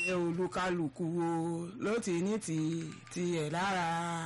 olúkálùkù wo ló ti ní ti tiẹ̀ lára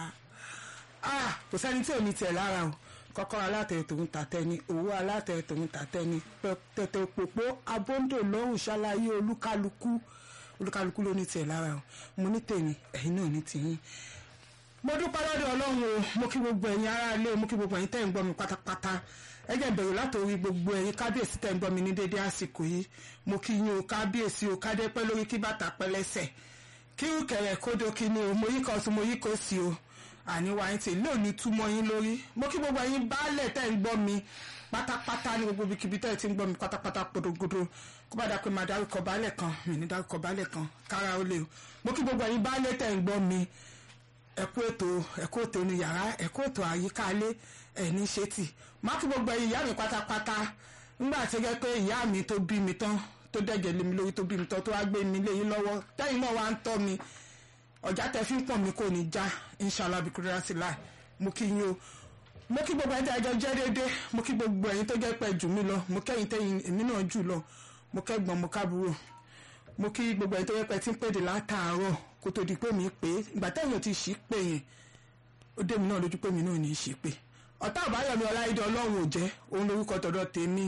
ah kò sẹ́ni tí ò ní tiẹ̀ lára o kọ́kọ́rọ́ alátẹ tòun tàtẹ́ ni owó alátẹ tòun tàtẹ́ ni tẹ̀tẹ̀ òpópó abóńdò lọ́hùn ṣàlàyé olúkálùkù olúkálùkù ló ní tiẹ̀ lára o mo ní tèmi ẹ̀yin náà ní tiyín mo dúpẹ́ lọ́dọ̀ ọlọ́run o mo kí gbogbo ẹ̀yin aráalé mo kí gbogbo ẹ̀yin tẹ́ ń gbọ́ mi pátápátá ẹ jẹ́ bẹ̀rù látòrí gbogbo ẹ̀yin kábíyèsí tẹ́ ń gbọ́ mi ní dédé àsìkò yìí mo kí yín o kábíyèsí o kádé pẹ́ lórí kí bàtà pẹ́ lẹ́sẹ̀ kí kẹ̀rẹ̀ kódó kí ni o mo yí kan sí mo yí kó sí o àníwá yín tí lónìí túmọ̀ yín lórí mo kí gbogbo ẹ̀yin baálẹ̀ tẹ́ ń gbọ́ mi pátápátá ní gbogbo ibikíbi tẹ́ ẹ ti ń gbọ́ mi pátápátá podogodo kó bá dà pé máa dárúkọ baálẹ̀ kan mi ní dárúkọ baálẹ̀ kan kára ó lè o mo kí gbogbo ẹ̀yin baálẹ̀ tẹ́ ń gbọ́ mi ẹkú ètò ẹkú ètò inú yàrá ẹkú ètò àyíká ilé ẹni ṣètì má kí gbogbo ẹ̀yin ìyá mi pátápátá nígbà tí gẹ́gẹ́ pé ìyá mi tó bí mi tán tó dẹ̀gẹ̀ lé mi lórí tó bí mi tán tó wá gbé mi léyìn lọ́wọ́ tẹ́yìn náà wá ń tọ́ mi ọ̀já tẹ fi ń pọ̀ mi kò ní já inshallah bikúrẹ́ sí láì mo kí yín o mo kí gbogbo ẹ̀yin tẹ́jọ́ jẹ́ déédéé mo kí gbogbo ẹ̀yin tó jẹ́ pẹ́ jù mí lọ mo kẹ́yìn tẹ́yìn èmi náà jù lọ mo kẹ́gbọ́n mo kábúrò mo kí gbogbo ẹ̀yin tó jẹ́ pẹ́ tí ń pèdè látàárọ̀ kó tó di pé mi pé ìgbà tẹ́yìn ti ṣí pé yẹn ó dé mi náà lójú pé mi náà ní í ṣí pé ọ̀tá àbáyọ̀mí ọláìdé ọlọ́run ò jẹ́ òun lórúkọ tọ̀dọ̀ tèmi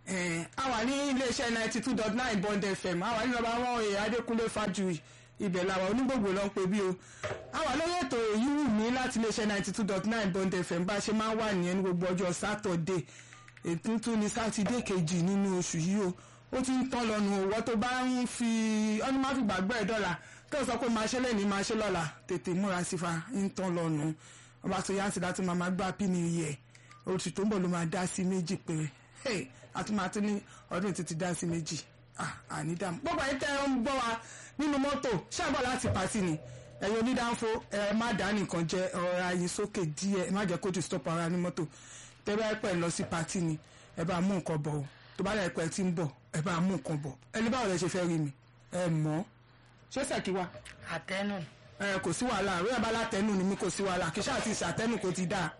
a wà ní iléeṣẹ́ ninety two dot nine bond fm a wà ní nọ́mbà wọn èèyàn adékúnlé fájuyì ibẹ̀ làwà onígbògbò ló ń pe bí o a wà lórí ètò èyí wù mí láti iléeṣẹ́ ninety two dot nine bond fm bá a ṣe máa ń wà nìyẹn ní gbogbo ọjọ́ sátọ̀dé ètò tún ní sátidé kejì nínú oṣù yìí o ó ti ń tán lọ́nu òwò tó bá ń fi ọ́nà má fi gbàgbọ́ ẹ̀ dọ́là tó sọ pé máa ṣe lẹ́ni máa ṣe lọ́la tètè múra sí fa ń tán lọ́nu ọba tó yáǹsì láti máa máa gbá pínì yẹ oṣù tó ń bọ̀ ló máa dá sí méjì péré àtúmọ̀tún ní ọdún títí dá sí méjì àní dàmú gbogbo ẹ̀yin tẹ́ ń gbọ́ wa nínú mọ́tò ṣàbọ̀ láti pàtì ni ẹ̀yin onídàáfó ẹ má dá nìkan jẹ ọ̀rọ̀ ayé sókè díẹ̀ ẹ má jẹ́ kó disturb ara ní mọ́tò tẹ́ bá pẹ́ lọ sí pàtì ni ẹ bá mú nǹkan bọ̀ o tó bá dẹ̀ pẹ́ tí ń bọ̀ ẹ bá mú nǹkan bọ̀ ẹni báwo lẹ ṣe fẹ́ rí mi ẹ mọ̀ ṣé sẹ́kì wa. àtẹnu. ẹ kò sí wàhálà àrùn ẹ̀ bá látẹnu ni mi kò sí wàhálà kí ṣáà ti ṣàtẹnu kò ti dáa.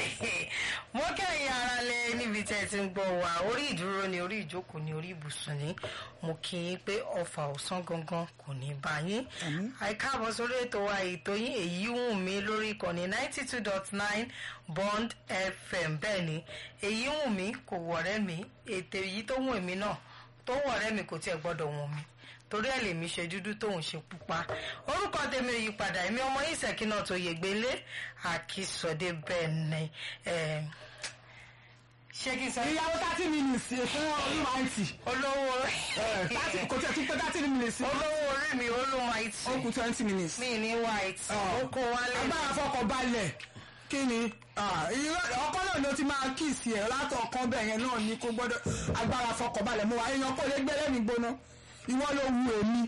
mo kẹ́yìn ara lẹ níbi tẹ́ ẹ ti ń gbọ́ wa orí ìdúró ni orí ìjókòó ni orí ibùsùn ni mo kí yín pé ọfà ọ̀sán gangan kò ní bá yín àìkáàbọ̀ sórí ètò wa ètò yín èyí wù mí lórí ìkànnì ninety two dot nine bond fm bẹ́ẹ̀ ni èyí wù mí kò wọ̀rẹ́ mi ètò èyí tó wù mí náà tó wọ̀rẹ́ mi kò tiẹ̀ gbọ́dọ̀ wù mí torí ẹ̀ lèmi ṣe dúdú tóun ṣe pupa orúkọ tèmi ò yí padà èmi ọmọ ìṣẹ̀kí náà tó yègbélé àkìsọ̀dé bẹ́ẹ̀ ni ṣé kí n sọ. ìyàwó thirty minutes fún olúmọ̀ọ́tì. olówó kò tí ẹ tún pé thirty minutes. olówó orí mi olúmọ̀ọ́tì. ó kù twenty minutes. mi ní white. ó kó wálé. agbára fọkàn balẹ̀ kí ni ọkọ náà ló ti máa kíìsì ẹ̀ látọ̀kan bẹ́ẹ̀ yẹn náà ni kò gbọ́dọ̀ agbára fọkàn balẹ̀ mo wà èèyàn kò lè gbé lẹ́mìí gbóná ìwọ ló wu èmi.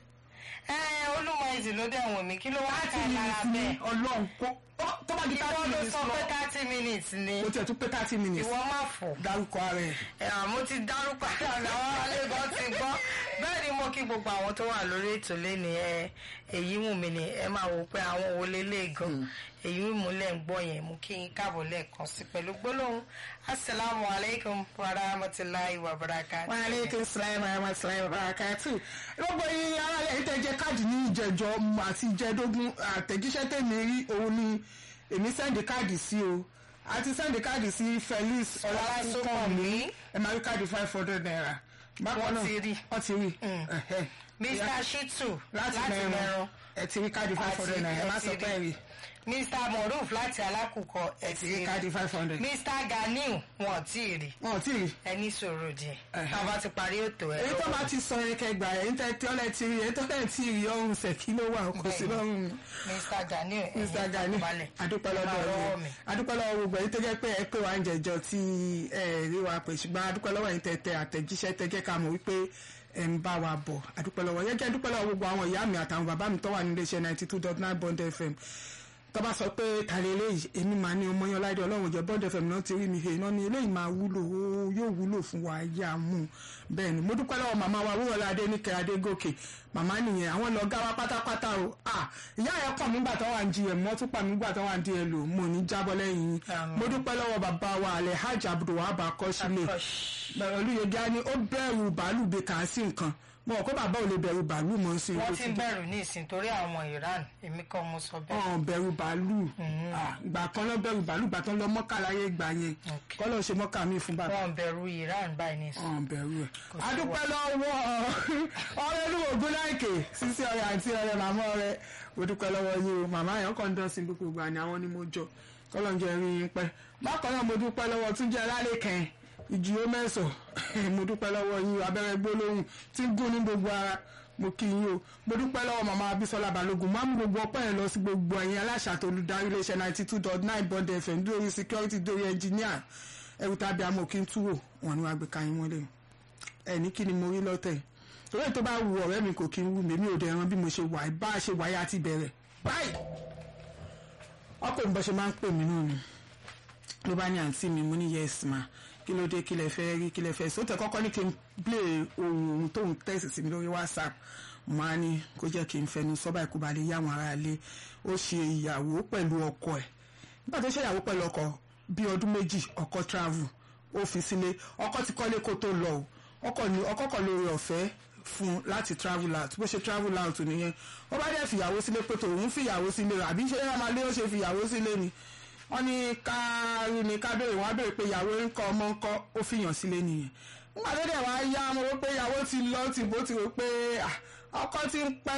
ẹ olúmọ̀ọ́tì ló dẹ̀ wọ̀n mí kí ló wá ká lára bẹ́ẹ̀. ọlọ́run kó tó bá di ìwọ thirty ló minutes sọ lọ pé thirty minutes ni o tiẹ̀ tún pé thirty minutes ìwọ má fò. dárúkọ ara ẹ̀. ẹ àmọ́ ti dárúkọ àwọn alẹ́gàn ti gbọ́ bẹ́ẹ̀ ni mo kí gbogbo àwọn tó wà lórí ètò lẹ́ni ẹ èyí wù mí ni ẹ máa wò pé àwọn wo lélẹ̀ gan èyí wù mí lẹ́ ń gbọ́ yẹn mo kí n káàbọ̀ lẹ́ẹ̀kan sí pẹ̀lú gbólóhùn asalaamu alaykum wa rahmatulahi wa barakatuh. wa aleykum salaam wa rahmatulahi wa barakatu. gbogbo yín ara rẹ̀ tẹ́ jẹ́ káàdì ní ìjẹ̀jọ́ àti ìjẹ́dógún àtẹ̀jíṣẹ́ tèmi rí òun ni èmi sẹ́ndì káàdì sí o àti sẹ́ndì káàdì sí Felix Ọlásùnkànmí ẹ máa rí káàdì five hundred naira. bákan Wọ́n náà ti rí. wọ́n ti rí. ẹ̀hẹ́. mr shitu láti láti mẹ́rin mẹ́rọ ẹ ti rí káàdì five hundred naira ẹ má sọ pé ẹ rí mr moruf láti alákùkọ ẹ ẹ ti ti rí rí káàdì five hundred. mr ganiu wọn ò tí ì rí wọn ò tí ì rí. ẹni sọ̀rọ̀ díẹ̀ Ẹ̀hẹ́. tá a bá ti parí ètò ẹ èyí tó bá ti sọ yẹn kẹgbà ẹ̀ ń tẹ́ tí ọlẹ́ ti rí èyí tó lẹ́ ti rí ọrùn ṣèkí ló wà kò sí lọ́rùn mi. mr ganiu Mr. Gani adúpẹ́ lọ́dọ̀ lọ́wọ́ yìí mi adúpẹ́ lọ́wọ́ gbogbo èyí tó jẹ́ pé ẹ pé wàá ń jẹjọ tí ẹ rí wa pè ṣùgbọ́n adúpẹ́ lọ́wọ́ yìí tẹ̀tẹ̀ àtẹ̀jíṣẹ́ tẹ́ jẹ́ ká mọ̀ wípé ẹ ń bá wa bọ̀ adúpẹ́ lọ́wọ́ yẹn jẹ́ adúpẹ́ lọ́wọ́ gbogbo àwọn ìyá mi àtàwọn bàbá mi tó wà nílé iṣẹ́ ninety two dot nine bond fm tó bá sọ pé tàlẹ́ eléyìí èmi máa ní ọmọ yẹn láìdé ọlọ́run jẹ́ bond fm náà ti rí mi he iná ni eléyìí máa wúlò ó yóò wúlò fún wa yá mú un bẹ́ẹ̀ ni mo dúpẹ́ lọ́wọ́ màmá wa wúrọ̀lá adéníkẹ́ adégòkè màmá nìyẹn àwọn lọ́gá wa pátápátá o ah ìyá ẹ̀ kàn mí gbà tó wà ń jí ẹ̀ mọ́ tún pa mí gbà tó wà ń di ẹ̀ lò mo ní jábọ́ lẹ́yìn yín Àmín. mo dúpẹ́ lọ́wọ́ bàbá wa alhaji abdulwahab akọ́sílẹ̀ Akọ́ṣ- olùyẹ̀dẹ́ á ní ó bẹ̀rù bàálù bí kà á sí nǹkan mo rò pé bàbá ò lè bẹ̀rù bàálù mọ́ sí wọ́n ti ń bẹ̀rù ní ìsìn torí àwọn Iran èmi kọ́ mo sọ bẹ́ẹ̀. ọ̀n bẹ̀rù bàálù Ah, ìgbà kan lọ bẹ̀rù bàálù ìgbà kan lọ mọ́kà láyé ìgbà yẹn Ok. kọ́ lọ ṣe mọ́kà mi fún bàbá wọ́n ń bẹ̀rù Iran báyìí ní ìsìn. ọ̀n bẹ̀rù ẹ̀. Kò sí adúpẹ́ lọ́wọ́ ọ̀rẹ́ ní ògùn láìkè sísí ọ̀rẹ́ àti ọ̀rẹ́ màmá ọ̀rẹ́ mo dúpẹ́ lọ́wọ́ yìí o màmá yẹn kàn ń dán sí gbogbo ìgbà ni àwọn ni mo jọ kọ́lọ́njẹ́ rí yín pẹ́ bákan náà mo dúpẹ́ lọ́wọ́ túnjẹ́ alálẹ́kẹ́ ìjìyó mẹ́sàn mo dúpẹ́ lọ́wọ́ yín o abẹ́rẹ́ gbólóhùn tí ń gún ní gbogbo ara mo kí yín o mo dúpẹ́ lọ́wọ́ màmá Abísọ́lá Balógun máa mú gbogbo ọpẹ́ yẹn lọ sí gbogbo ẹ̀yin aláṣà àti olùdarí iléeṣẹ́ ninety two dot nine bond fm dórí security dórí engineer ẹrù tàbí amòkín túwò wọn ni wàá gbé káyín wọlé o ẹ ní kí ni mo rí lọ́tẹ̀ torí èyí tó bá wu ọ̀rẹ́ mi kò kí ń wù mí mi ò dẹ̀ ẹran bí mo ṣe wà bá a ṣe wáyé àti bẹ̀rẹ̀ báyìí ọkọ̀ ìbọn ṣe máa ń pè mí náà ni ló bá ní àǹtí mi mo ní yes ma kí ló dé kí lẹ fẹ́ rí kí lẹ fẹ́ sóòtẹ́ kọ́kọ́ ní kí n play ohun ohun tóun tẹ̀sí sí mi lórí whatsapp mo á ní kó jẹ́ kí n fẹnu sọ́ba ìkú balẹ̀ yá àwọn ará ilé ó ṣe ìyàwó pẹ̀lú ọkọ ẹ̀ nígbà tó ṣe ìyàwó pẹ̀lú ọkọ bí ọdún méjì ọkọ travel ó fi sílé ọkọ ti kọ́lé kó tó lọ o ọkọ ní ọkọ kan lórí ọ̀fẹ́ fún láti travel out bó ṣe travel out nìyẹn ó bá dẹ̀ fìyàwó sílé pé tòun fìyàwó sílé rẹ̀ àbí ṣé ẹ máa lé ó ṣe fìyàwó sílé ni wọ́n ní ká rí ni ká béèrè wọ́n á béèrè pé ìyàwó ń kọ́ ọmọ ń kọ́ ó fìyàn sílé nìyẹn nígbà tó dẹ̀ wá yá mo rò pé ìyàwó ti lọ tìbó ti rò pé ah, ọkọ ti ń pẹ́